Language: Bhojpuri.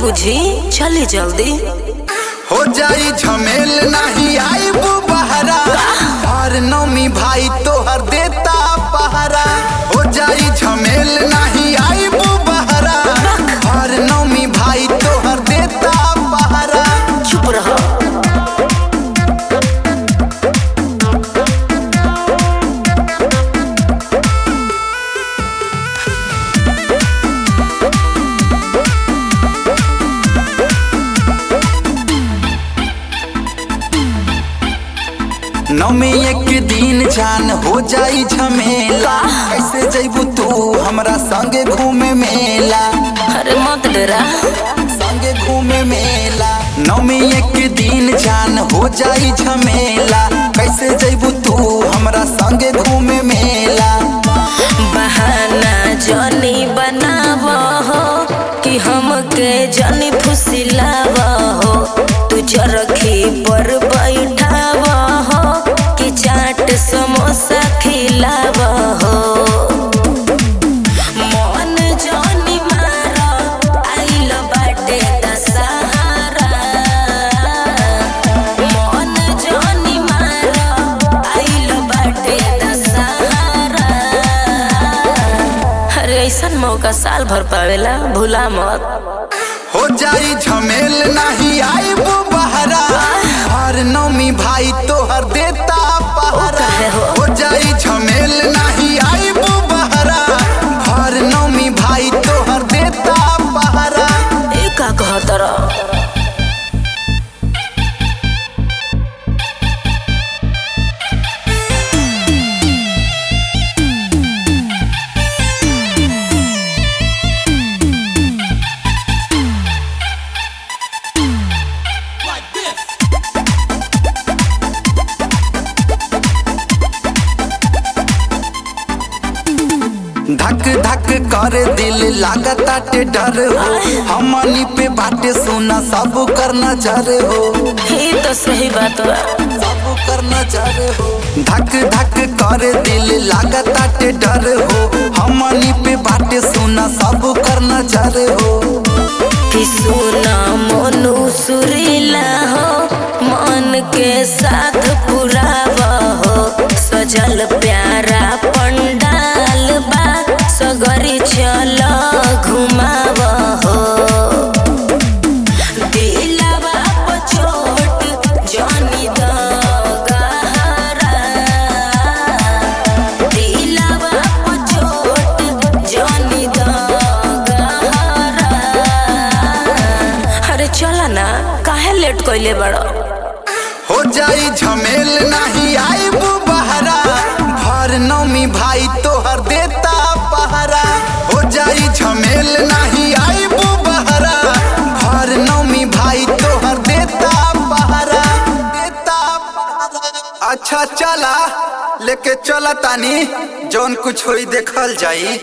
बुझी चली जल्दी हो जाई झमेल नहीं आई बहरा हर नौमी भाई तोहर देता पहरा हो जाई झमेल नहीं आई बहरा हर नौमी भाई तोहर देता पहरा चुप रहो नौमी एक दिन जान हो जाई झमेला कैसे जैबू तू हमरा संगे घूमे मेला अरे मत डरा संगे घूमे मेला नौमी एक दिन जान हो जाई झमेला कैसे जैबू तू हमरा संगे घूमे मेला बहाना जनी बनाव हो कि हमके जनी फुसिलाव हो तू चरखी पर बैठाव हो कि चाट समोसा खिलाव हो मन जनी मार आइल बाटे दशहरा मन जनी मार आइल बाटे दशहरा अरे ऐसन मौका साल भर पावेला भूला मत हो जाई झमेल नहीं आई बहरा हर नौमी भाई तोहर देता पहरा काहे हो? हो जाई झमेल नहीं आई बहरा हर नौमी भाई तोहर देता पहरा ए का कहत रह धक धक कर दिल लागताटे डर हो हमनी पे बाटे सोना सब कर नजर हो ये तो सही बात बा सब कर नजर हो धक धक कर दिल लागताटे डर हो हमनी पे बाटे सोना सब कर नजर हो कि सुना मोनू सुरीला हो मन के साथ पुराव हो सजल प्यारा पंडाल बा सगरी चल घुमाव हो दिलवा पर चोट जानी द गहरा दिलवा पर चोट जानी द गहरा अरे चला ना काहे लेट कइले बड़ो हो जाई झमेल नहीं आई बहरा भर नौमी भाई तोहर देता पहरा हो जाई झमेल नहीं आई बहरा भर नौमी भाई तोहर देता पहरा देता पहरा अच्छा चला लेके चला तानी जौन कुछ होई देखल जाई